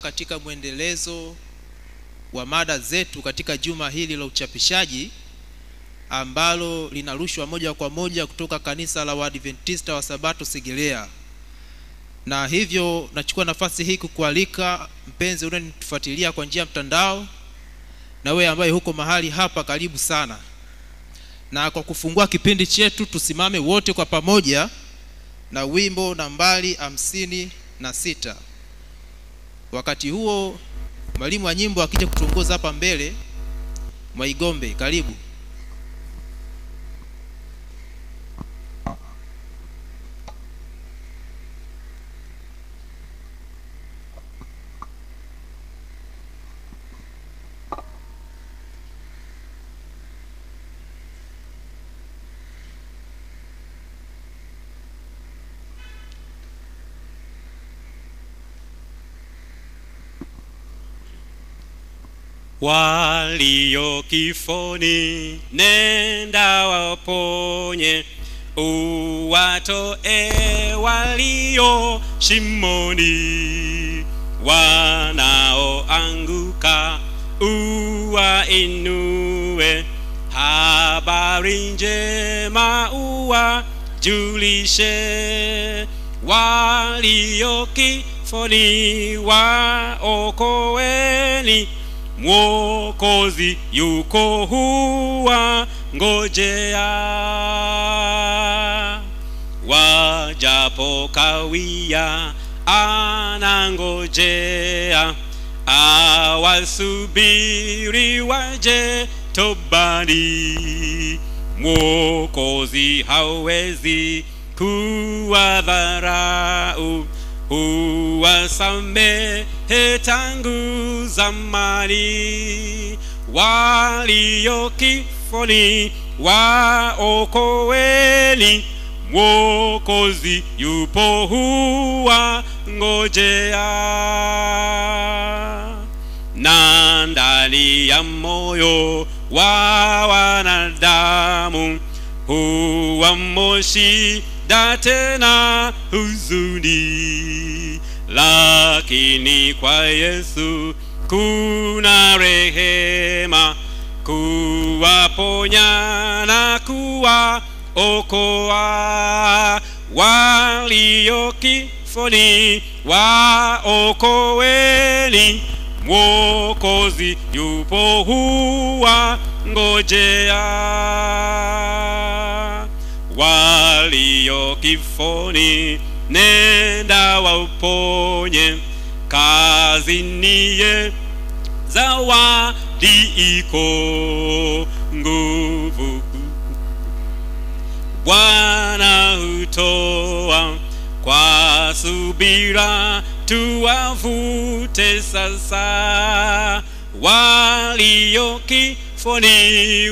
katika mwendelezo wa mada zetu katika juma hili la uchapishaji ambalo linarushwa moja kwa moja kutoka kanisa la Waadventista wa Sabato Segerea. Na hivyo nachukua nafasi hii kukualika mpenzi unanitufuatilia kwa njia ya mtandao, na wewe ambaye huko mahali hapa, karibu sana. Na kwa kufungua kipindi chetu, tusimame wote kwa pamoja na wimbo nambari hamsini na sita. Wakati huo mwalimu wa nyimbo akija kutuongoza hapa mbele, Mwaigombe, karibu. walio kifoni, nenda waponye, uwatoe walio shimoni, wanaoanguka uwainue, habari njema uwajulishe, walio kifoni waokoeni Mwokozi yuko huwa ngojea, wajapo kawia anangojea, awasubiri waje tobani. Mwokozi hawezi kuwadharau huwasamehe tangu zamani, walio kifoni waokoeni, Mwokozi yupo huwa ngojea. Na ndani ya moyo wa wanadamu huwa moshi da tena huzuni, lakini kwa Yesu kuna rehema, kuwaponya na kuwaokoa walio kifoni, waokoeni, Mwokozi yupo huwa ngojea walio kifoni, nenda wauponye, kazi niye zawadi iko nguvu Bwana hutoa kwa subira, tuwavute sasa walio kifoni,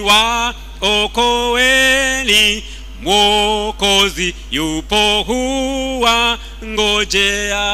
waokoeni Mwokozi yupo huwa ngojea.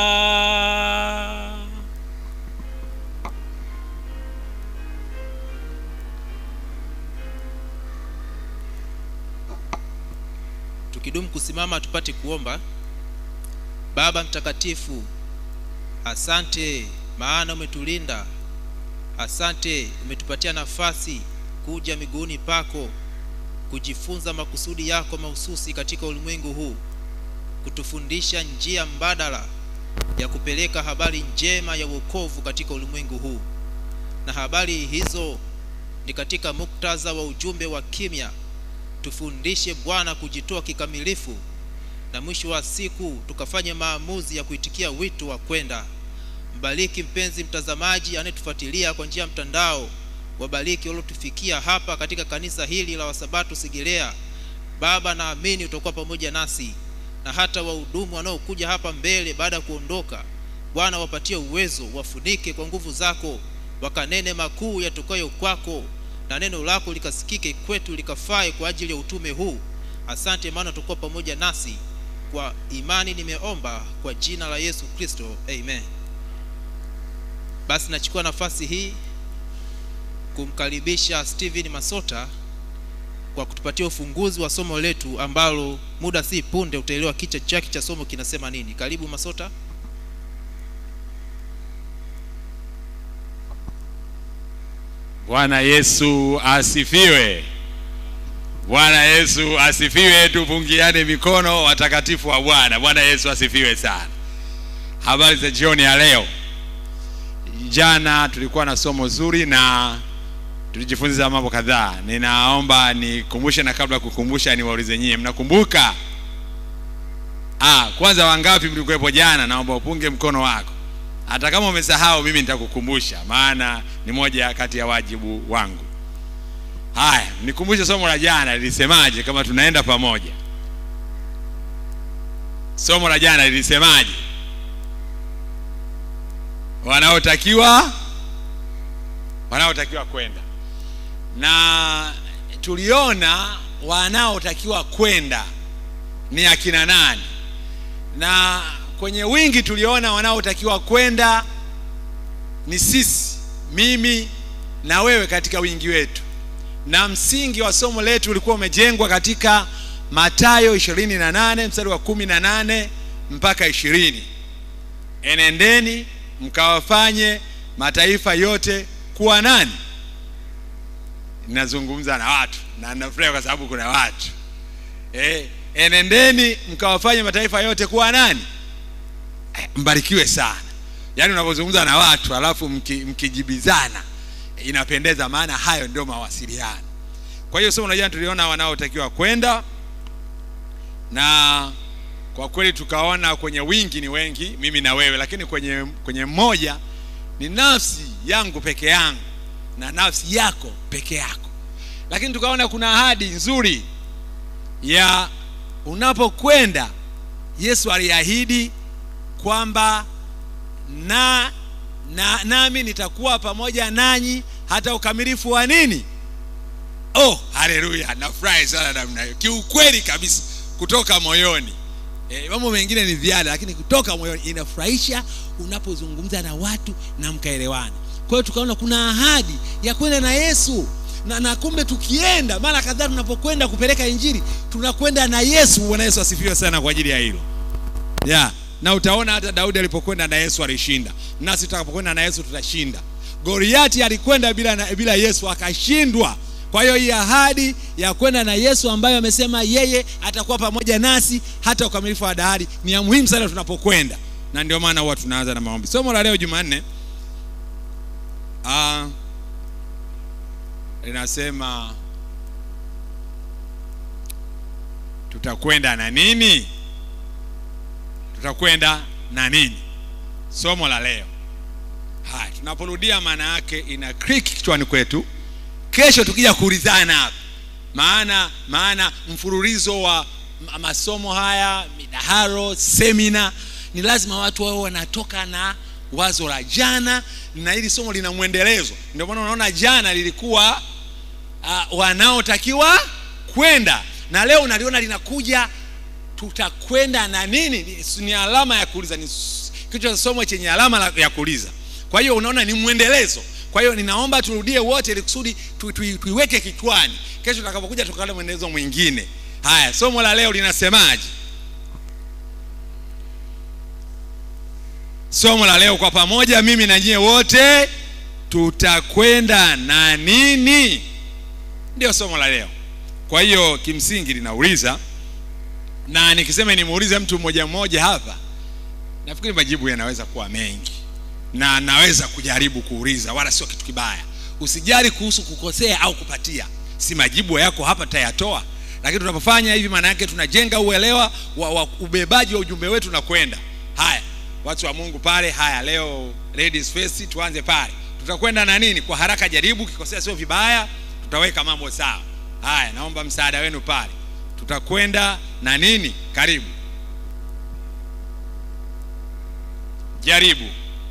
Tukidumu kusimama tupate kuomba. Baba mtakatifu, asante maana umetulinda. Asante umetupatia nafasi kuja miguuni pako kujifunza makusudi yako mahususi katika ulimwengu huu, kutufundisha njia mbadala ya kupeleka habari njema ya wokovu katika ulimwengu huu. Na habari hizo ni katika muktadha wa ujumbe wa kimya. Tufundishe Bwana kujitoa kikamilifu, na mwisho wa siku tukafanye maamuzi ya kuitikia wito wa kwenda. Mbariki mpenzi mtazamaji anayetufuatilia kwa njia ya mtandao wabariki waliotufikia hapa katika kanisa hili la Wasabato Segerea. Baba, naamini utakuwa pamoja nasi na hata wahudumu wanaokuja hapa mbele baada ya kuondoka. Bwana, wapatie uwezo, wafunike kwa nguvu zako, wakanene makuu yatokayo kwako, na neno lako likasikike kwetu, likafae kwa ajili ya utume huu. Asante, maana utakuwa pamoja nasi. Kwa imani nimeomba kwa jina la Yesu Kristo, amen. Basi nachukua nafasi hii kumkaribisha Steven Masota kwa kutupatia ufunguzi wa somo letu ambalo muda si punde utaelewa kichwa chake cha somo kinasema nini. Karibu Masota. Bwana Yesu asifiwe. Bwana Yesu asifiwe. Tupungiane mikono, watakatifu wa Bwana. Bwana Yesu asifiwe sana. Habari za jioni ya leo. Jana tulikuwa na somo zuri na tulijifunza mambo kadhaa. Ninaomba nikumbushe, na kabla ya kukumbusha, niwaulize nyie, mnakumbuka? Ah, kwanza wangapi mlikuwepo jana? Naomba upunge mkono wako. Hata kama umesahau, mimi nitakukumbusha, maana ni moja kati ya wajibu wangu. Haya, nikumbushe somo la jana lilisemaje, kama tunaenda pamoja. Somo la jana lilisemaje? Wanaotakiwa wanaotakiwa kwenda, na tuliona wanaotakiwa kwenda ni akina nani, na kwenye wingi tuliona wanaotakiwa kwenda ni sisi, mimi na wewe, katika wingi wetu, na msingi wa somo letu ulikuwa umejengwa katika Mathayo 28 mstari wa 18 mpaka ishirini. Enendeni mkawafanye mataifa yote kuwa nani? Ninazungumza na watu na ninafurahi kwa sababu kuna watu eh, enendeni mkawafanye mataifa yote kuwa nani? Eh, mbarikiwe sana. Yaani unapozungumza na watu alafu mki, mkijibizana inapendeza, maana hayo ndio mawasiliano. Kwa hiyo somo la jana tuliona wanaotakiwa kwenda, na kwa kweli tukaona kwenye wingi ni wengi, mimi na wewe, lakini kwenye kwenye mmoja ni nafsi yangu peke yangu na nafsi yako peke yako. Lakini tukaona kuna ahadi nzuri ya unapokwenda, Yesu aliahidi kwamba na, na nami nitakuwa pamoja nanyi hata ukamilifu wa nini? Oh, haleluya! Nafurahi sana namna hiyo, kiukweli kabisa, kutoka moyoni. E, mambo mengine ni ziada, lakini kutoka moyoni inafurahisha unapozungumza na watu na mkaelewana. Kwa hiyo tukaona kuna ahadi ya kwenda na Yesu na, na kumbe tukienda mara kadhaa tunapokwenda kupeleka injili tunakwenda na Yesu. Bwana Yesu asifiwe sana kwa ajili ya hilo yeah. Na utaona hata Daudi alipokwenda na Yesu alishinda, nasi tutakapokwenda na Yesu tutashinda. Goliati alikwenda bila, na, bila Yesu akashindwa. Kwa hiyo hii ahadi ya kwenda na Yesu ambayo amesema yeye atakuwa pamoja nasi hata ukamilifu wa dahari ni ya muhimu sana tunapokwenda, na ndio maana huwa tunaanza na maombi. Somo la leo Jumanne ah, linasema tutakwenda na nini? Tutakwenda na nini? Somo la leo haya, tunaporudia maana yake ina click kichwani kwetu. Kesho tukija kuulizana hapa, maana maana mfululizo wa masomo haya, midaharo, semina, ni lazima watu wao wanatoka na wazo la jana, na hili somo lina mwendelezo. Ndio maana unaona jana lilikuwa uh, wanaotakiwa kwenda, na leo unaliona linakuja tutakwenda na nini. Ni, ni alama ya kuuliza, ni kichwa cha somo chenye alama ya kuuliza. Kwa hiyo unaona ni mwendelezo. Kwa hiyo ninaomba turudie wote ili kusudi tu, tu, tuiweke kichwani, kesho tutakapokuja tukaona mwendelezo mwingine. Haya, somo la leo linasemaje? Somo la leo kwa pamoja, mimi na nyie wote tutakwenda na nini? Ndio somo la leo. Kwa hiyo kimsingi linauliza, na nikisema nimuulize mtu mmoja mmoja hapa, nafikiri majibu yanaweza kuwa mengi na naweza kujaribu kuuliza, wala sio kitu kibaya. Usijali kuhusu kukosea au kupatia, si majibu yako hapa tayatoa, lakini tunapofanya hivi, maana yake tunajenga uelewa wa, wa ubebaji wa ujumbe wetu na kwenda. Haya, watu wa Mungu pale, haya leo ladies first, tuanze pale. Tutakwenda na nini? Kwa haraka, jaribu, kikosea sio vibaya, tutaweka mambo sawa. Haya, naomba msaada wenu pale. Tutakwenda na nini? Karibu, jaribu.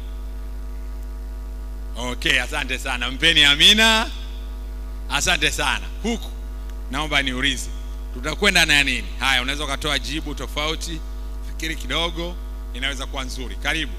Okay, asante sana, mpeni amina. Asante sana. Huku naomba niulize, tutakwenda na nini? Haya, unaweza ukatoa jibu tofauti, fikiri kidogo, inaweza kuwa nzuri. Karibu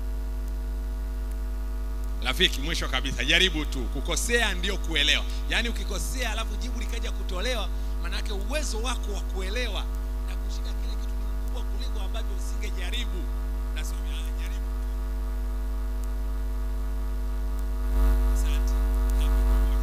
rafiki. Mwisho kabisa, jaribu tu. Kukosea ndio kuelewa, yaani ukikosea alafu jibu likaja kutolewa, maanake uwezo wako wa kuelewa na kushika kile kitu ni mkubwa kuliko ambavyo usingejaribu. Nasema jaribu. Asante.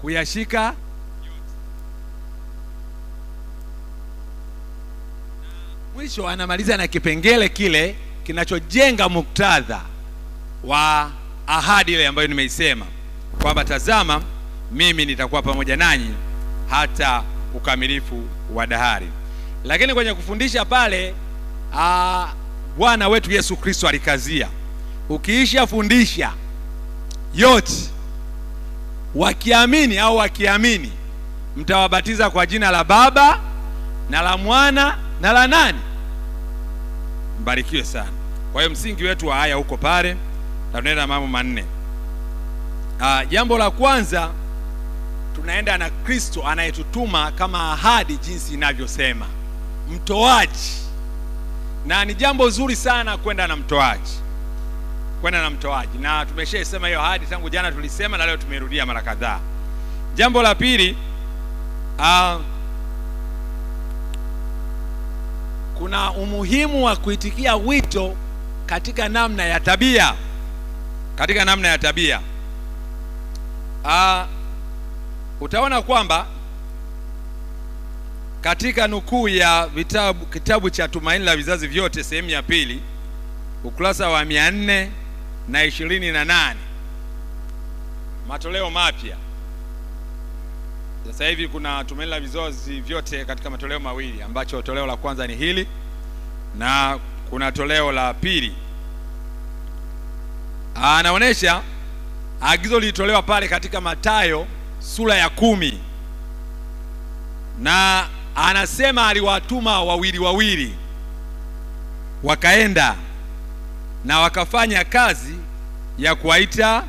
kuyashika mwisho anamaliza na kipengele kile kinachojenga muktadha wa ahadi ile ambayo nimeisema kwamba tazama mimi nitakuwa pamoja nanyi hata ukamilifu wa dahari lakini kwenye kufundisha pale ah, bwana wetu yesu kristo alikazia ukiisha fundisha yote wakiamini au wakiamini mtawabatiza kwa jina la baba na la mwana na la nani mbarikiwe sana kwa hiyo msingi wetu wa haya huko pale na tunaenda mambo manne Ah, jambo la kwanza tunaenda na kristo anayetutuma kama ahadi jinsi inavyosema mtoaji na ni jambo zuri sana kwenda na mtoaji kwenda na mtoaji na tumeshaisema hiyo ahadi tangu jana tulisema na leo tumerudia mara kadhaa jambo la pili uh, kuna umuhimu wa kuitikia wito katika namna ya tabia katika namna ya tabia uh, utaona kwamba katika nukuu ya vitabu kitabu cha tumaini la vizazi vyote sehemu ya pili ukurasa wa mia nne na ishirini na nane matoleo mapya sasa hivi kuna tumaini la vizazi vyote katika matoleo mawili ambacho toleo la kwanza ni hili na kuna toleo la pili anaonyesha agizo lilitolewa pale katika matayo sura ya kumi na anasema aliwatuma wawili wawili wakaenda na wakafanya kazi ya kuwaita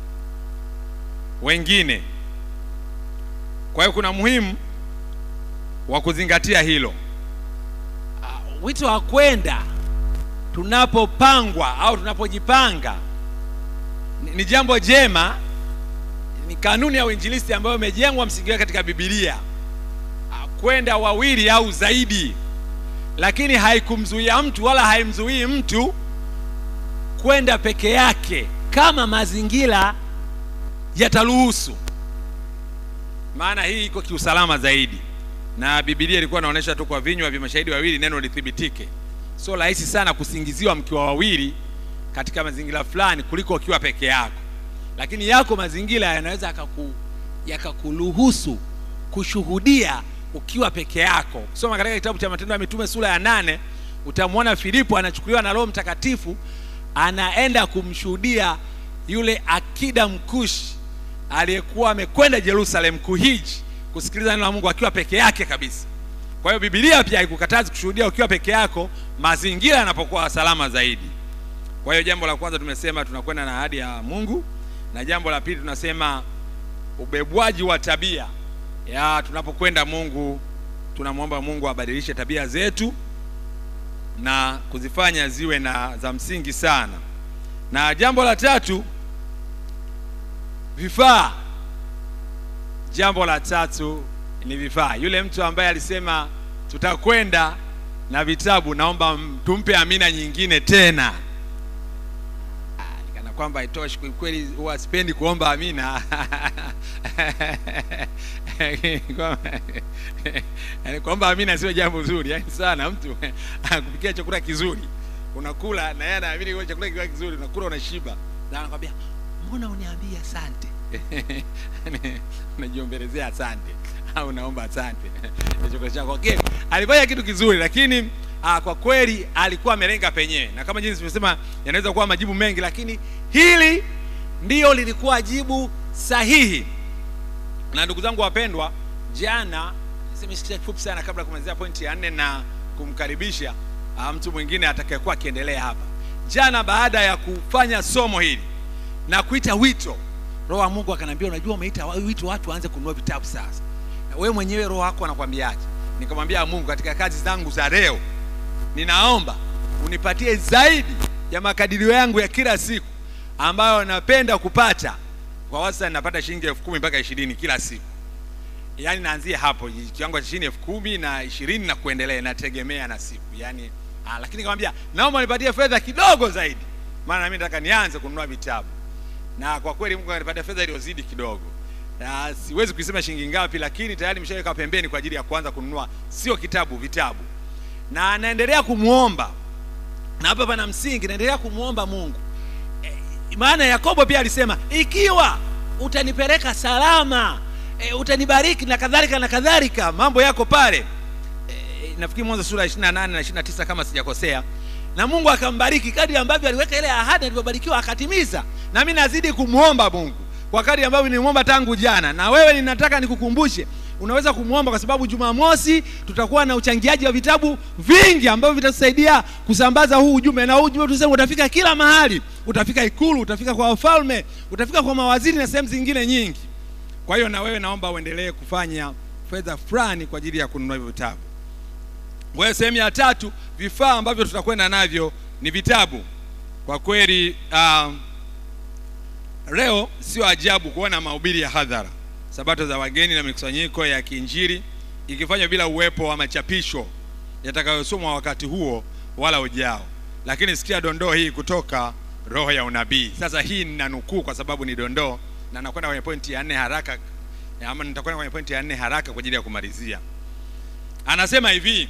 wengine kwa hiyo kuna muhimu wa kuzingatia hilo Ah, wito wa kwenda tunapopangwa au tunapojipanga ni, ni jambo jema ni kanuni ya uinjilisti ambayo imejengwa msingi wake katika bibilia Ah, kwenda wawili au zaidi lakini haikumzuia mtu wala haimzuii mtu kwenda peke yake kama mazingira yataruhusu maana hii iko kiusalama zaidi na bibilia ilikuwa inaonyesha tu kwa vinywa vya mashahidi wawili neno lithibitike sio rahisi sana kusingiziwa mkiwa wawili katika mazingira fulani kuliko ukiwa peke yako lakini yako mazingira yanaweza yakaku, yakakuruhusu kushuhudia ukiwa peke yako kusoma katika kitabu cha matendo ya mitume sura ya nane utamwona filipo anachukuliwa na roho mtakatifu anaenda kumshuhudia yule akida mkushi aliyekuwa amekwenda jerusalem kuhiji kusikiliza neno la mungu akiwa peke yake kabisa kwa hiyo bibilia pia haikukatazi kushuhudia ukiwa peke yako mazingira yanapokuwa salama zaidi kwa hiyo jambo la kwanza tumesema tunakwenda na ahadi ya mungu na jambo la pili tunasema ubebwaji wa tabia ya tunapokwenda mungu tunamwomba mungu abadilishe tabia zetu na kuzifanya ziwe na za msingi sana na jambo la tatu vifaa jambo la tatu ni vifaa yule mtu ambaye alisema tutakwenda na vitabu naomba m- tumpe amina nyingine tena Ah, nikana kwamba itoshi kweli huwa sipendi kuomba amina Kwamba- yaani kuomba amina sio jambo zuri yani sana mtu akupikia chakula kizuri unakula na yeye anaamini kwa chakula kikiwa kizuri unakula unashiba na anakwambia mbona uniambia asante unajiomberezea asante au naomba asante Ya chakula chako okay. alifanya kitu kizuri lakini ah, kwa kweli alikuwa amelenga penyewe na kama jinsi tumesema yanaweza kuwa majibu mengi lakini hili ndiyo lilikuwa jibu sahihi na ndugu zangu wapendwa jana niseme kitu kifupi sana kabla ya kumalizia pointi ya nne na kumkaribisha ah, mtu mwingine atakayekuwa akiendelea hapa jana baada ya kufanya somo hili na kuita wito roho wa mungu akaniambia unajua umeita wa- wito watu waanze kununua vitabu sasa na wewe mwenyewe roho wako anakwambiaje nikamwambia mungu katika kazi zangu za leo ninaomba unipatie zaidi ya makadirio yangu ya kila siku ambayo napenda kupata kwa wastani napata shilingi elfu kumi mpaka ishirini kila siku yaani naanzia hapo kiwango cha shilingi elfu kumi na ishirini na kuendelea inategemea na siku yaani ah, lakini nikamwambia naomba nipatie fedha kidogo zaidi maana mimi nataka nianze kununua vitabu na kwa kweli mungu anipatia fedha iliyozidi kidogo Ah, siwezi kuisema shilingi ngapi lakini tayari nimeshaweka pembeni kwa ajili ya kuanza kununua sio kitabu vitabu na naendelea kumwomba na hapa pana msingi naendelea kumwomba mungu e, maana yakobo pia alisema ikiwa utanipeleka salama e, utanibariki na kadhalika na kadhalika mambo yako pale e, nafikiri mwanzo sura ya 28 na 29 kama sijakosea na mungu akambariki kadri ambavyo aliweka ile ahadi alivyobarikiwa akatimiza na mi nazidi kumwomba mungu kwa kadri ambavyo nilimwomba tangu jana na wewe ninataka nikukumbushe unaweza kumwomba kwa sababu jumamosi tutakuwa na uchangiaji wa vitabu vingi ambavyo vitatusaidia kusambaza huu ujumbe na huu ujumbe tuseme utafika kila mahali utafika ikulu utafika kwa wafalme utafika kwa mawaziri na sehemu zingine nyingi kwa hiyo na wewe naomba uendelee kufanya fedha fulani kwa ajili ya kununua hivyo vitabu kwa hiyo sehemu ya tatu vifaa ambavyo tutakwenda navyo ni vitabu kwa kweli uh, leo sio ajabu kuona mahubiri ya hadhara sabato za wageni na mikusanyiko ya kiinjili ikifanywa bila uwepo wa machapisho yatakayosomwa wakati huo wala ujao lakini sikia dondoo hii kutoka roho ya unabii sasa hii nina nukuu kwa sababu ni dondoo na nakwenda kwenye pointi ya nne haraka ama nitakwenda kwenye pointi ya nne haraka kwa ajili ya kumalizia anasema hivi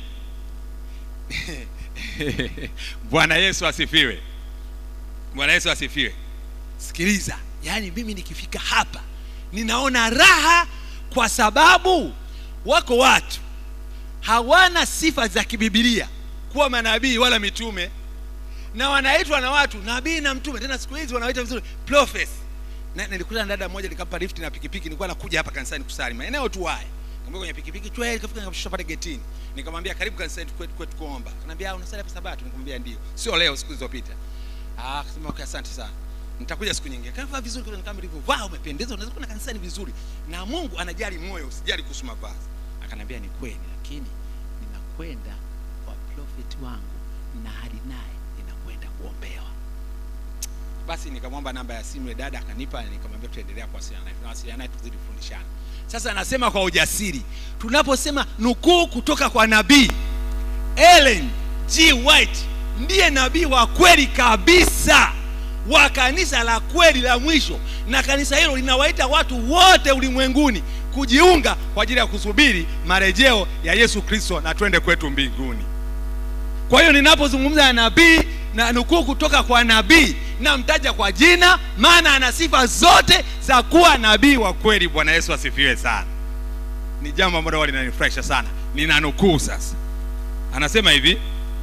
bwana yesu asifiwe bwana yesu asifiwe sikiliza yaani mimi nikifika hapa ninaona raha kwa sababu wako watu hawana sifa za kibibilia kuwa manabii wala mitume na wanaitwa na watu nabii na mtume tena siku hizi wanaita vizuri prophets na nilikuta na dada mmoja nikampa lift na pikipiki nilikuwa nakuja hapa kanisani kusali maeneo tu haya nikamwambia kwenye pikipiki chwe nikafika nikashusha pale getini nikamwambia karibu kanisani kwetu kwetu kuomba akaniambia "Ah, unasali hapa sabato nikamwambia ndio sio leo siku zilizopita ah akasema okay asante sana nitakuja siku nyingine kavaa vizuri kule kama nilivyovaa umependeza unaweza kwenda kanisani vizuri na Mungu anajali moyo usijali kuhusu mavazi akaniambia ni kweli lakini ninakwenda kwa prophet wangu na hadi naye ninakwenda kuombewa basi nikamwomba namba ya simu ya dada akanipa na nikamwambia tutaendelea kuwasiliana naye tunawasiliana naye tuzidi kufundishana sasa anasema kwa ujasiri tunaposema nukuu kutoka kwa nabii Ellen G White ndiye nabii wa kweli kabisa wa kanisa la kweli la mwisho na kanisa hilo linawaita watu wote ulimwenguni kujiunga kwa ajili ya kusubiri marejeo ya Yesu Kristo na twende kwetu mbinguni kwa hiyo ninapozungumza na nabii na nukuu kutoka kwa nabii namtaja kwa jina maana ana sifa zote za kuwa nabii wa kweli bwana yesu asifiwe sana ni jambo ambalo huwa linanifurahisha sana nina nukuu sasa anasema hivi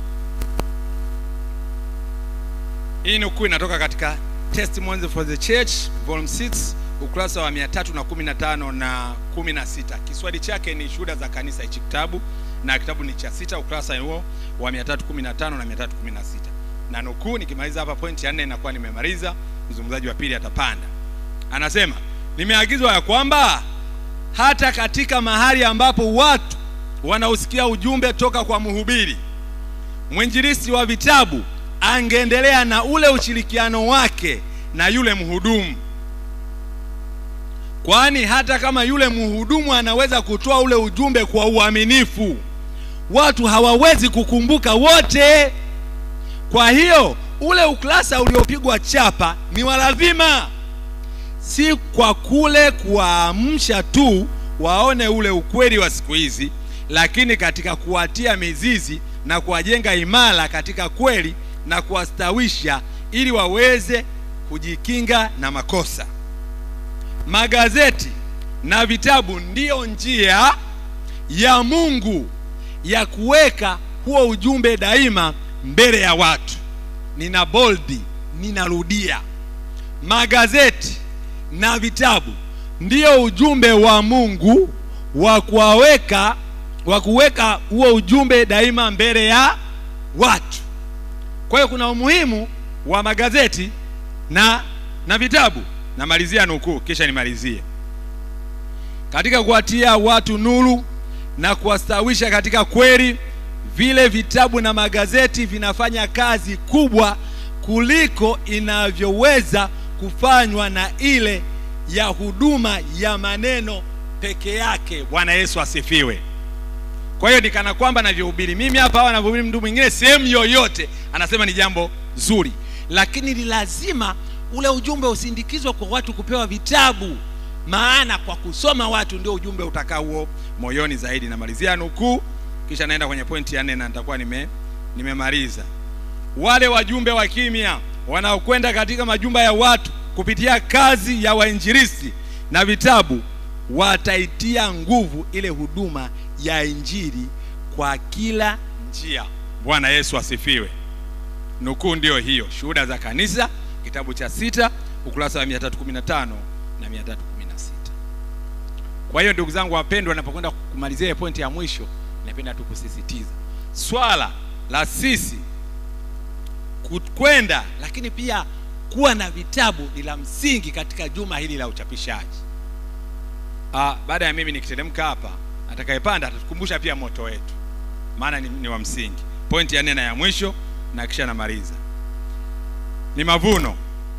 hii nukuu inatoka katika testimonies for the church volume 6 ukurasa wa 315 na 16 kiswahili chake ni shuhuda za kanisa hichi kitabu na kitabu ni cha sita ukurasa huo wa 315 na 316 na nukuu nikimaliza hapa pointi ya nne inakuwa nimemaliza mzungumzaji wa pili atapanda anasema nimeagizwa ya kwamba hata katika mahali ambapo watu wanausikia ujumbe toka kwa mhubiri mwinjilisti wa vitabu angeendelea na ule ushirikiano wake na yule mhudumu kwani hata kama yule mhudumu anaweza kutoa ule ujumbe kwa uaminifu watu hawawezi kukumbuka wote kwa hiyo ule ukurasa uliopigwa chapa ni wa lazima si kwa kule kuwaamsha tu waone ule ukweli wa siku hizi lakini katika kuwatia mizizi na kuwajenga imara katika kweli na kuwastawisha ili waweze kujikinga na makosa magazeti na vitabu ndiyo njia ya mungu ya kuweka huo ujumbe daima mbele ya watu nina boldi ninarudia magazeti na vitabu ndiyo ujumbe wa mungu wa kuwaweka wa kuweka huo ujumbe daima mbele ya watu kwa hiyo kuna umuhimu wa magazeti na na vitabu namalizia nukuu kisha nimalizie katika kuwatia watu nuru na kuwastawisha katika kweli vile vitabu na magazeti vinafanya kazi kubwa kuliko inavyoweza kufanywa na ile ya huduma ya maneno peke yake bwana yesu asifiwe kwa hiyo nikana kwamba navyohubiri mimi hapa au anavyohubiri mtu mwingine sehemu yoyote anasema ni jambo zuri lakini ni lazima ule ujumbe usindikizwe kwa watu kupewa vitabu maana kwa kusoma watu ndio ujumbe utakaa huo moyoni zaidi namalizia nukuu kisha naenda kwenye pointi ya nne na nitakuwa nime nimemaliza wale wajumbe wa kimya wanaokwenda katika majumba ya watu kupitia kazi ya wainjilisti na vitabu wataitia nguvu ile huduma ya injili kwa kila njia bwana yesu asifiwe nukuu ndiyo hiyo shuhuda za kanisa kitabu cha sita ukurasa wa 315 na 316 kwa hiyo ndugu zangu wapendwa napokwenda kumalizia ile pointi ya mwisho napenda tu kusisitiza swala la sisi ku- kwenda lakini pia kuwa na vitabu ni la msingi katika juma hili la uchapishaji Ah, baada ya mimi nikiteremka hapa atakayepanda atatukumbusha pia moto wetu maana ni, ni wa msingi pointi ya nne na ya mwisho na kisha namaliza ni mavuno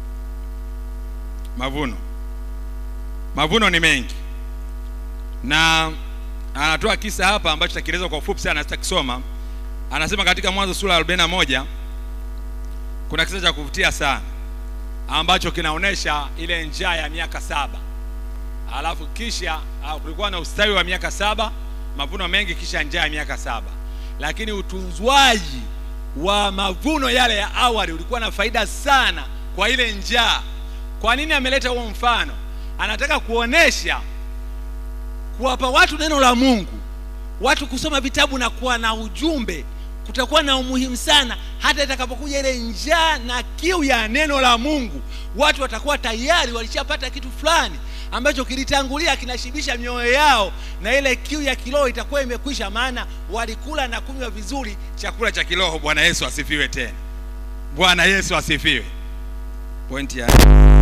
mavuno mavuno ni mengi na anatoa kisa hapa ambacho takieleza kwa ufupi sana sitakisoma anasema katika mwanzo sura ya 41 kuna kisa cha kuvutia sana ambacho kinaonyesha ile njaa ya miaka saba alafu kisha ah, kulikuwa na ustawi wa miaka saba mavuno mengi kisha njaa ya miaka saba lakini utunzwaji wa mavuno yale ya awali ulikuwa na faida sana kwa ile njaa kwa nini ameleta huo mfano anataka kuonesha kuwapa watu neno la mungu watu kusoma vitabu na kuwa na ujumbe kutakuwa na umuhimu sana hata itakapokuja ile njaa na kiu ya neno la mungu watu watakuwa tayari walishapata kitu fulani ambacho kilitangulia kinashibisha mioyo yao na ile kiu ya kiroho itakuwa imekwisha maana walikula na kunywa vizuri chakula cha kiroho bwana yesu asifiwe tena bwana yesu asifiwe pointi ya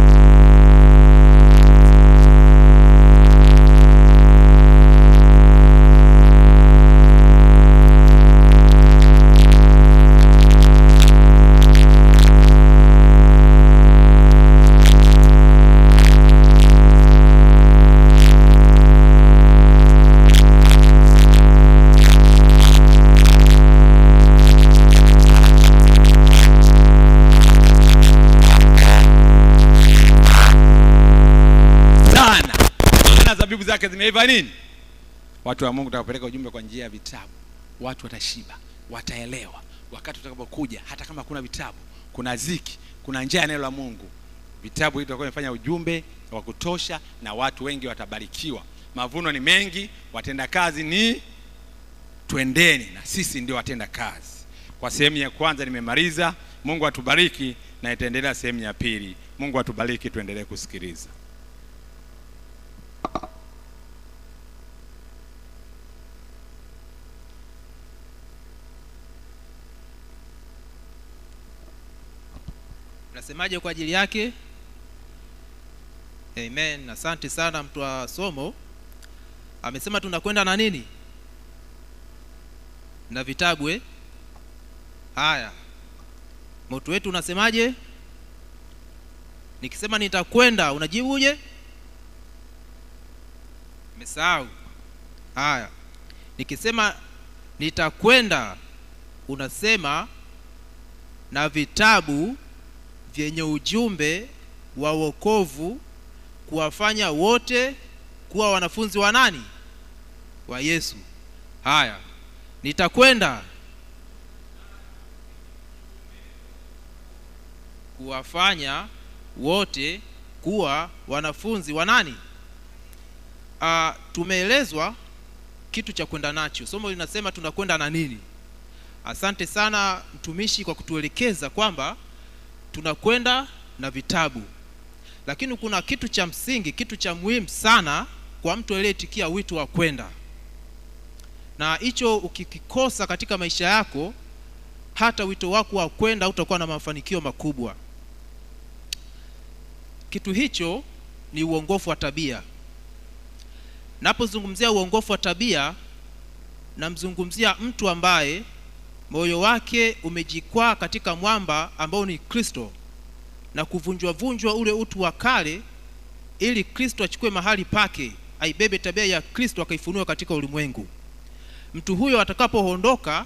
sana maana zabibu zake zimeiva nini watu wa mungu takapeleka ujumbe kwa njia ya vitabu watu watashiba wataelewa wakati utakapokuja hata kama kuna vitabu kuna ziki kuna njia ya neno la mungu vitabu hivi vitakuwa vimefanya ujumbe wa kutosha na watu wengi watabarikiwa mavuno ni mengi watenda kazi ni twendeni na sisi ndio watenda kazi kwa sehemu ya kwanza nimemaliza mungu atubariki na itaendelea sehemu ya pili mungu atubariki tuendelee kusikiliza unasemaje kwa ajili yake amen asante sana mtu wa somo amesema tunakwenda na nini na vitabu eh? haya moto wetu unasemaje nikisema nitakwenda unajibuje mesahau haya nikisema nitakwenda unasema na vitabu vyenye ujumbe wa wokovu kuwafanya wote kuwa wanafunzi wa nani wa yesu haya nitakwenda kuwafanya wote kuwa wanafunzi wa nani uh, tumeelezwa kitu cha kwenda nacho somo linasema tunakwenda na nini asante sana mtumishi kwa kutuelekeza kwamba tunakwenda na vitabu lakini kuna kitu cha msingi kitu cha muhimu sana kwa mtu aliyetikia wito wa kwenda na hicho ukikikosa katika maisha yako hata wito wako wa kwenda utakuwa na mafanikio makubwa kitu hicho ni uongofu wa tabia napozungumzia uongofu wa tabia namzungumzia mtu ambaye moyo wake umejikwaa katika mwamba ambao ni kristo na kuvunjwa vunjwa ule utu wa kale ili kristo achukue mahali pake aibebe tabia ya kristo akaifunua katika ulimwengu mtu huyo atakapoondoka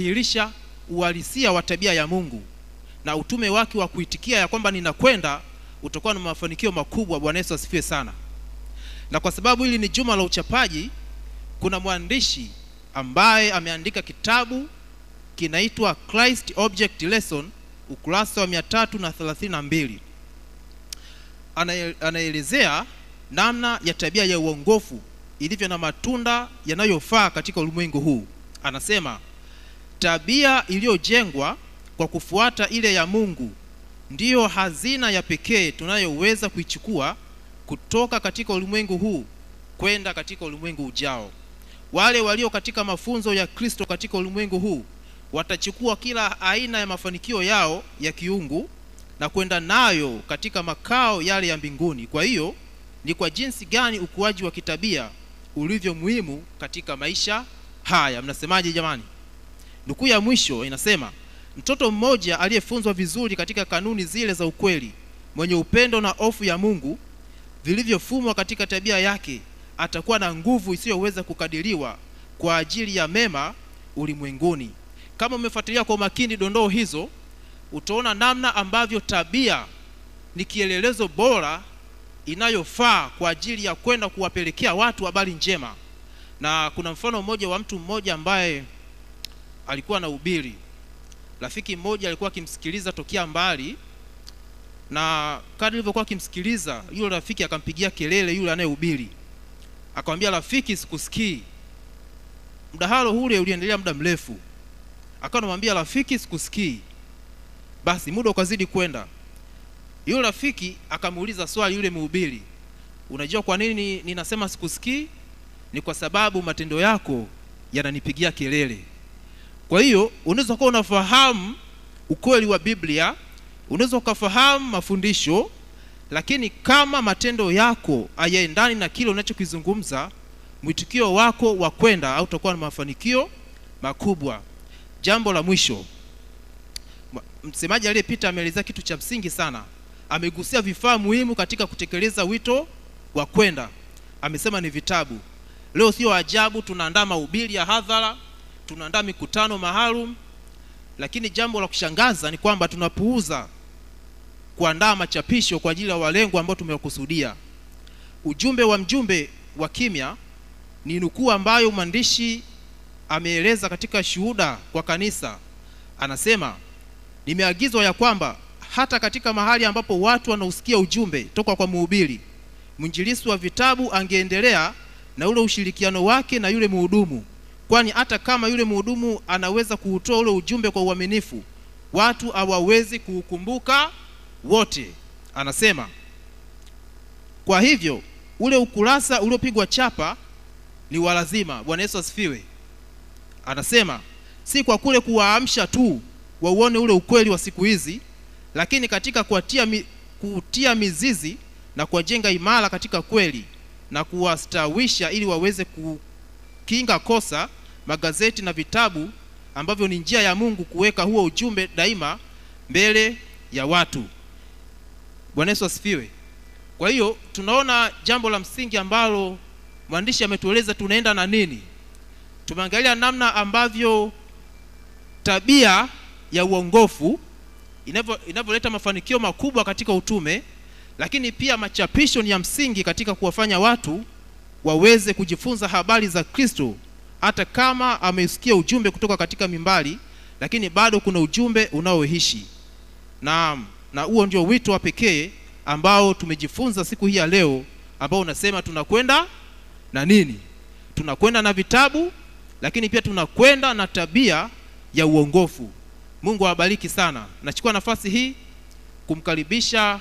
atadhihirisha uhalisia wa tabia ya mungu na utume wake wa kuitikia ya kwamba ninakwenda utakuwa na mafanikio makubwa bwana yesu asifiwe sana na kwa sababu hili ni juma la uchapaji kuna mwandishi ambaye ameandika kitabu kinaitwa christ object lesson ukurasa wa 332 Anae- anaelezea namna ya tabia ya uongofu ilivyo na matunda yanayofaa katika ulimwengu huu anasema tabia iliyojengwa kwa kufuata ile ya mungu ndiyo hazina ya pekee tunayoweza kuichukua kutoka katika ulimwengu huu kwenda katika ulimwengu ujao wale walio katika mafunzo ya kristo katika ulimwengu huu watachukua kila aina ya mafanikio yao ya kiungu na kwenda nayo katika makao yale ya mbinguni kwa hiyo ni kwa jinsi gani ukuaji wa kitabia ulivyo muhimu katika maisha haya mnasemaje jamani nukuu ya mwisho inasema mtoto mmoja aliyefunzwa vizuri katika kanuni zile za ukweli mwenye upendo na hofu ya mungu vilivyofumwa katika tabia yake atakuwa na nguvu isiyoweza kukadiriwa kwa ajili ya mema ulimwenguni kama umefuatilia kwa umakini dondoo hizo utaona namna ambavyo tabia ni kielelezo bora inayofaa kwa ajili ya kwenda kuwapelekea watu habari njema na kuna mfano mmoja wa mtu mmoja ambaye alikuwa na ubiri rafiki mmoja alikuwa akimsikiliza tokea mbali na kadri ilivyokuwa akimsikiliza yule rafiki akampigia kelele yule anayehubiri akamwambia rafiki sikusikii mdahalo ule uliendelea muda mrefu akawa anamwambia rafiki sikusikii basi muda ukazidi kwenda yule rafiki akamuuliza swali yule mhubiri unajua kwa nini ninasema sikusikii ni kwa sababu matendo yako yananipigia kelele kwa hiyo unaweza kuwa unafahamu ukweli wa biblia unaweza ukafahamu mafundisho lakini kama matendo yako hayaendani na kile unachokizungumza mwitikio wako wa kwenda au utakuwa na mafanikio makubwa jambo la mwisho Ma- msemaji aliyepita ameelezea kitu cha msingi sana amegusia vifaa muhimu katika kutekeleza wito wa kwenda amesema ni vitabu leo sio ajabu tunaandaa mahubiri ya hadhara tunaandaa mikutano maalum lakini jambo la kushangaza ni kwamba tunapuuza kuandaa machapisho kwa ajili ya walengwa ambao tumewakusudia ujumbe wa mjumbe wa kimya ni nukuu ambayo mwandishi ameeleza katika shuhuda kwa kanisa anasema nimeagizwa ya kwamba hata katika mahali ambapo watu wanausikia ujumbe toka kwa mhubiri mwinjilisi wa vitabu angeendelea na ule ushirikiano wake na yule mhudumu kwani hata kama yule mhudumu anaweza kuutoa ule ujumbe kwa uaminifu watu hawawezi kuukumbuka wote anasema kwa hivyo ule ukurasa uliopigwa chapa ni wa lazima bwana yesu asifiwe anasema si kwa kule kuwaamsha tu wauone ule ukweli wa siku hizi lakini katika kuatia mi, kutia mizizi na kuwajenga imara katika kweli na kuwastawisha ili waweze kukinga kosa magazeti na vitabu ambavyo ni njia ya mungu kuweka huo ujumbe daima mbele ya watu bwana yesu asifiwe kwa hiyo tunaona jambo la msingi ambalo mwandishi ametueleza tunaenda na nini tumeangalia namna ambavyo tabia ya uongofu inavyo- inavyoleta mafanikio makubwa katika utume lakini pia machapisho ni ya msingi katika kuwafanya watu waweze kujifunza habari za kristo hata kama amesikia ujumbe kutoka katika mimbali lakini bado kuna ujumbe unaoishi na na huo ndio wito wa pekee ambao tumejifunza siku hii ya leo ambao unasema tunakwenda na nini tunakwenda na vitabu lakini pia tunakwenda na tabia ya uongofu mungu awabariki sana nachukua nafasi hii kumkaribisha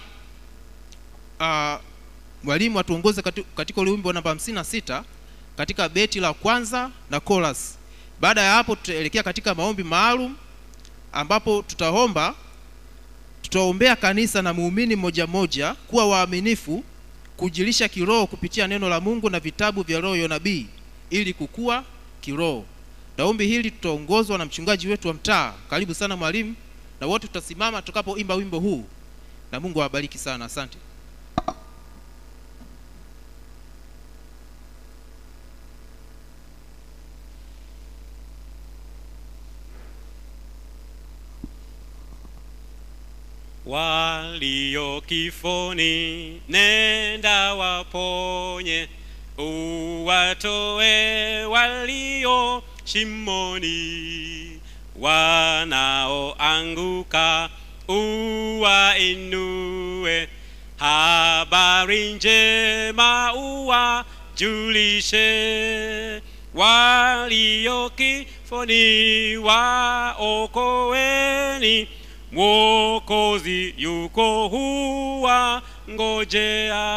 uh, mwalimu atuongoze kati- katika ule wimbo namba 56 katika beti la kwanza na chorus baada ya hapo tutaelekea katika maombi maalum ambapo tutaomba tutaombea kanisa na muumini mmoja mmoja kuwa waaminifu kujilisha kiroho kupitia neno la mungu na vitabu vya roho ya nabii ili kukua kiroho na ombi hili tutaongozwa na mchungaji wetu wa mtaa karibu sana mwalimu na wote tutasimama tutakapoimba wimbo huu na mungu awabariki sana asante walio kifoni, nenda waponye, uwatoe walio shimoni, wanaoanguka uwainue, habari njema uwajulishe, walio kifoni waokoeni, Mwokozi yuko huwa ngojea.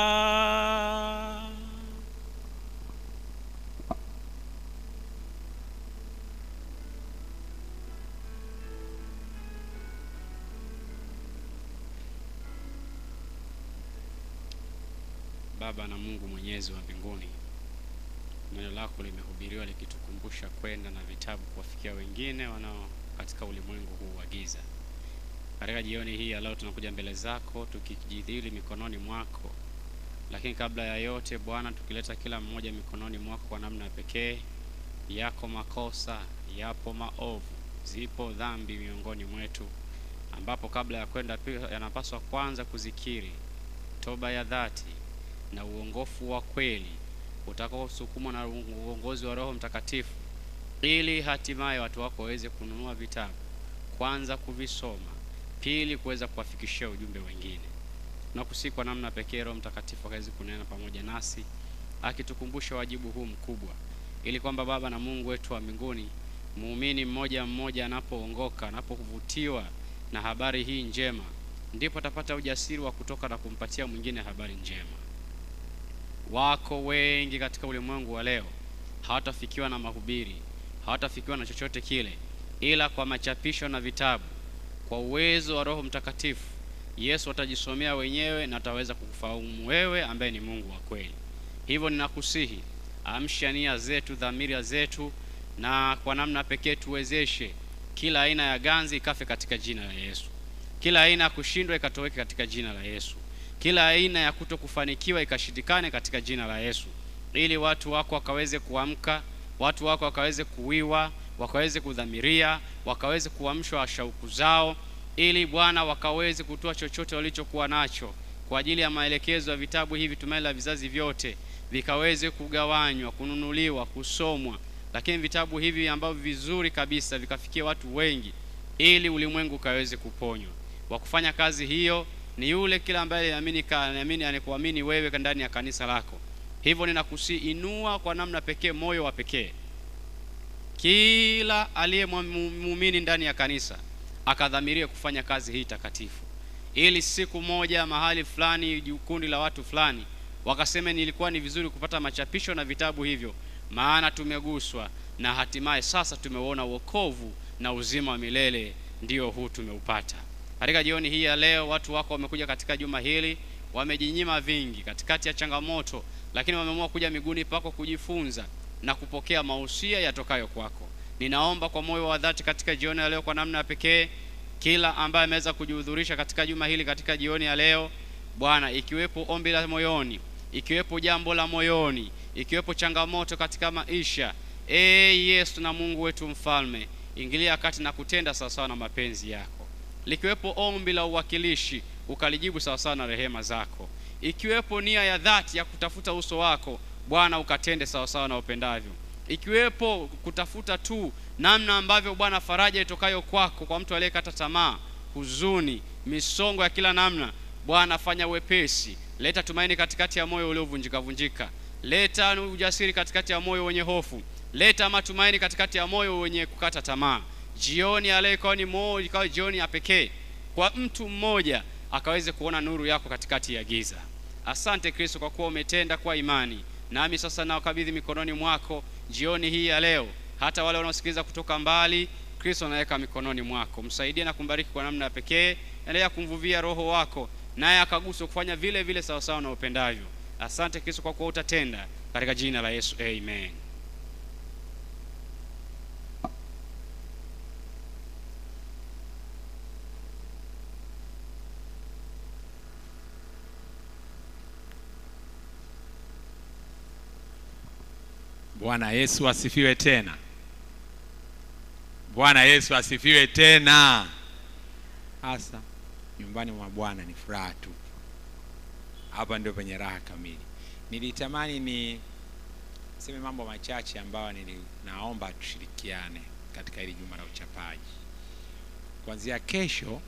Baba na Mungu Mwenyezi wa mbinguni, neno lako limehubiriwa likitukumbusha kwenda na vitabu kuwafikia wengine wanao katika ulimwengu huu wa giza. Katika jioni hii ya leo tunakuja mbele zako tukijidhili mikononi mwako, lakini kabla ya yote Bwana, tukileta kila mmoja mikononi mwako kwa namna ya pekee. Yako makosa, yapo maovu, zipo dhambi miongoni mwetu, ambapo kabla ya kwenda pia yanapaswa kwanza kuzikiri toba ya dhati na uongofu wa kweli utakaosukumwa na uongozi wa Roho Mtakatifu, ili hatimaye watu wako waweze kununua vitabu, kwanza kuvisoma, pili kuweza kuwafikishia ujumbe wengine. Tunakusihi kwa namna pekee Roho Mtakatifu akaweze kunena pamoja nasi, akitukumbusha wajibu huu mkubwa, ili kwamba Baba na Mungu wetu wa mbinguni, muumini mmoja mmoja anapoongoka, anapovutiwa na habari hii njema, ndipo atapata ujasiri wa kutoka na kumpatia mwingine habari njema. Wako wengi katika ulimwengu wa leo hawatafikiwa na mahubiri, hawatafikiwa na chochote kile, ila kwa machapisho na vitabu. Kwa uwezo wa Roho Mtakatifu, Yesu atajisomea wenyewe na ataweza kukufahamu wewe ambaye ni Mungu wa kweli. Hivyo ninakusihi, amsha nia zetu, dhamira zetu, na kwa namna pekee tuwezeshe kila aina ya ganzi ikafe katika jina la Yesu, kila aina ya kushindwa ikatoweke katika jina la Yesu kila aina ya kuto kufanikiwa ikashindikane katika jina la Yesu, ili watu wako wakaweze kuamka, watu wako wakaweze kuwiwa, wakaweze kudhamiria, wakaweze kuamshwa shauku zao, ili Bwana wakaweze kutoa chochote walichokuwa nacho kwa ajili ya maelekezo ya vitabu hivi tumaini la vizazi vyote, vikaweze kugawanywa, kununuliwa, kusomwa, lakini vitabu hivi ambavyo vizuri kabisa vikafikia watu wengi, ili ulimwengu ukaweze kuponywa. Wa kufanya kazi hiyo ni yule kila ambaye anaamini anaamini anakuamini wewe ndani ya kanisa lako. Hivyo ninakusi inua kwa namna pekee moyo wa pekee kila aliye muumini ndani ya kanisa akadhamirie kufanya kazi hii takatifu, ili siku moja mahali fulani, kundi la watu fulani wakaseme nilikuwa ni vizuri kupata machapisho na vitabu hivyo, maana tumeguswa na hatimaye sasa tumeuona wokovu na uzima wa milele, ndio huu tumeupata. Katika jioni hii ya leo, watu wako wamekuja katika juma hili, wamejinyima vingi katikati ya changamoto, lakini wameamua kuja miguuni pako kujifunza na kupokea mausia yatokayo kwako. Ninaomba kwa moyo wa dhati katika jioni ya leo, kwa namna ya pekee, kila ambaye ameweza kujihudhurisha katika juma hili, katika jioni ya leo Bwana, ikiwepo ombi la moyoni, ikiwepo jambo la moyoni, ikiwepo changamoto katika maisha, e Yesu na Mungu wetu mfalme, ingilia kati na kutenda sawasawa na mapenzi yako likiwepo ombi la uwakilishi ukalijibu sawasawa na rehema zako, ikiwepo nia ya dhati ya kutafuta uso wako Bwana ukatende sawasawa na upendavyo, ikiwepo kutafuta tu namna ambavyo Bwana faraja itokayo kwako kwa mtu aliyekata tamaa, huzuni, misongo ya kila namna, Bwana fanya wepesi, leta tumaini katikati ya moyo uliovunjika vunjika, leta ujasiri katikati ya moyo wenye hofu, leta matumaini katikati ya moyo wenye kukata tamaa jioni ya leo ikawa ni moja, ikawa jioni ya pekee kwa mtu mmoja akaweze kuona nuru yako katikati ya giza. Asante Kristo kwa kuwa umetenda kwa imani, nami sasa nawakabidhi mikononi mwako jioni hii ya leo, hata wale wanaosikiliza kutoka mbali. Kristo naweka mikononi mwako, msaidie na kumbariki kwa namna ya pekee. Endelea kumvuvia Roho wako, naye akaguswa kufanya vile vile sawasawa na upendavyo. Asante Kristo kwa kuwa utatenda, katika jina la Yesu, amen. Bwana Yesu asifiwe tena. Bwana Yesu asifiwe tena. Hasa nyumbani mwa bwana ni furaha tu hapa ndio penye raha kamili nilitamani ni seme mambo machache ambayo nili, naomba tushirikiane katika hili juma la uchapaji kuanzia kesho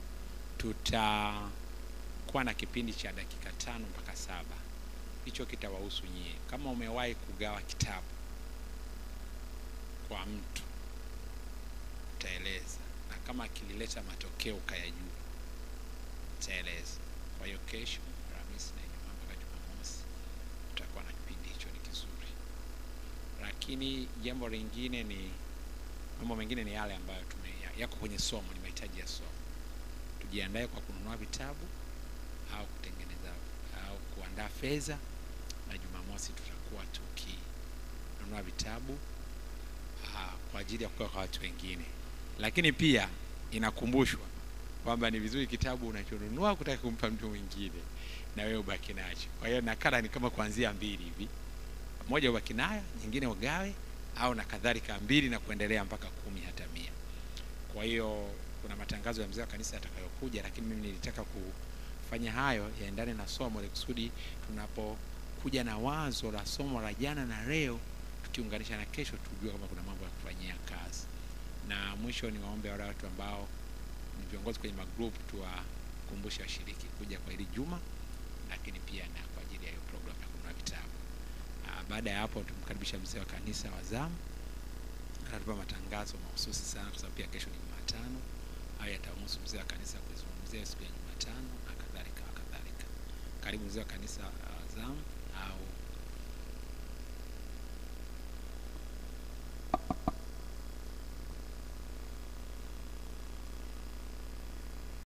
tutakuwa na kipindi cha dakika tano mpaka saba hicho kitawahusu nyie kama umewahi kugawa kitabu kwa mtu utaeleza na kama kilileta matokeo ukayajua utaeleza kwa hiyo kesho alhamisi na ijumaa mpaka jumamosi tutakuwa na kipindi hicho ni kizuri lakini jambo lingine ni mambo mengine ni yale ambayo tume ya- yako kwenye somo ni mahitaji ya somo tujiandae kwa kununua vitabu au kutengeneza au kuandaa fedha na jumamosi tutakuwa tukinunua vitabu aa, kwa ajili ya kupewa kwa watu wengine lakini pia inakumbushwa kwamba ni vizuri kitabu unachonunua kutaka kumpa mtu mwingine na wewe ubaki nacho kwa hiyo nakala ni kama kuanzia mbili hivi moja ubaki nayo nyingine ugawe au na kadhalika mbili na kuendelea mpaka kumi hata mia kwa hiyo kuna matangazo ya mzee wa kanisa yatakayokuja lakini mimi nilitaka kufanya hayo yaendane na somo ili kusudi tunapokuja na wazo la somo la jana na leo tukiunganisha na kesho tujue kama kuna mambo ya kufanyia kazi na mwisho ni waombe wale watu ambao ni viongozi kwenye magroup tuwakumbushe washiriki kuja kwa hili juma lakini pia na kwa ajili ya hiyo program ya kununua vitabu Ah, baada ya hapo tumkaribisha mzee wa kanisa wa zamu atatupa matangazo mahususi sana kwa sababu pia kesho ni jumatano hayo yatamhusu mzee wa kanisa kuzungumzia siku ya jumatano na kadhalika na kadhalika karibu mzee wa kanisa wa zamu au